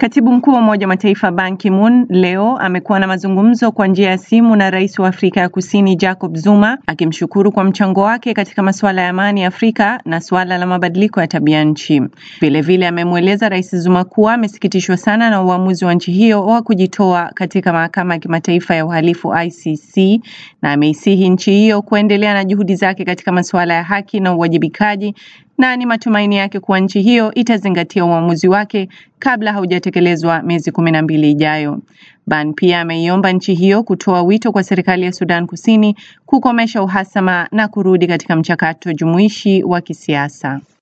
Katibu mkuu wa Umoja wa Mataifa Ban Ki-moon leo amekuwa na mazungumzo kwa njia ya simu na rais wa Afrika ya Kusini Jacob Zuma akimshukuru kwa mchango wake katika masuala ya amani Afrika na suala la mabadiliko ya tabia nchi. Vilevile amemweleza Rais Zuma kuwa amesikitishwa sana na uamuzi wa nchi hiyo wa kujitoa katika mahakama ya kimataifa ya uhalifu ICC na ameisihi nchi hiyo kuendelea na juhudi zake katika masuala ya haki na uwajibikaji na ni matumaini yake kuwa nchi hiyo itazingatia uamuzi wake kabla haujatekelezwa miezi kumi na mbili ijayo. Ban pia ameiomba nchi hiyo kutoa wito kwa serikali ya Sudan Kusini kukomesha uhasama na kurudi katika mchakato jumuishi wa kisiasa.